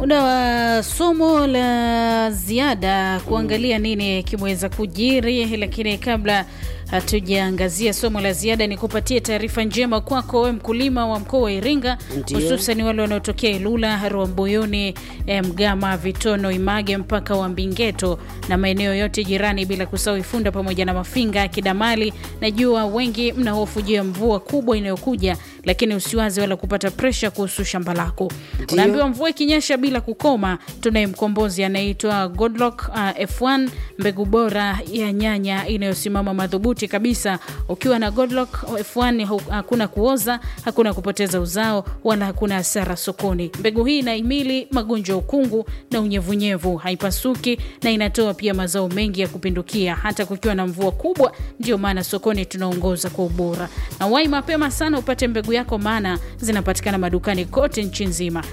Muda wa somo la ziada kuangalia nini kimeweza kujiri, lakini kabla hatujaangazia somo la ziada, ni kupatie taarifa njema kwako we mkulima wa mkoa wa Iringa, Ndio. hususan wale wanaotokea Ilula, Rwambuyuni, eh, Mgama, Vitono, Image mpaka wa Mbingeto na maeneo yote jirani, bila kusahau Ifunda pamoja na Mafinga, Kidamali. Najua wengi mna hofu juu ya mvua kubwa inayokuja, lakini usiwaze wala kupata presha kuhusu shamba lako. Ndio. Unaambiwa mvua ikinyesha bila kukoma, tunaye mkombozi anaitwa Godlock uh, F1, mbegu bora ya nyanya inayosimama madhubuti kabisa. Ukiwa na Godlock F1 hu- hakuna kuoza, hakuna kupoteza uzao, wala hakuna hasara sokoni. Mbegu hii inahimili magonjwa ya ukungu na unyevunyevu, haipasuki na inatoa pia mazao mengi ya kupindukia hata kukiwa na mvua kubwa. Ndio maana sokoni tunaongoza kwa ubora. Na wai mapema sana upate mbegu yako, maana zinapatikana madukani kote nchi nzima.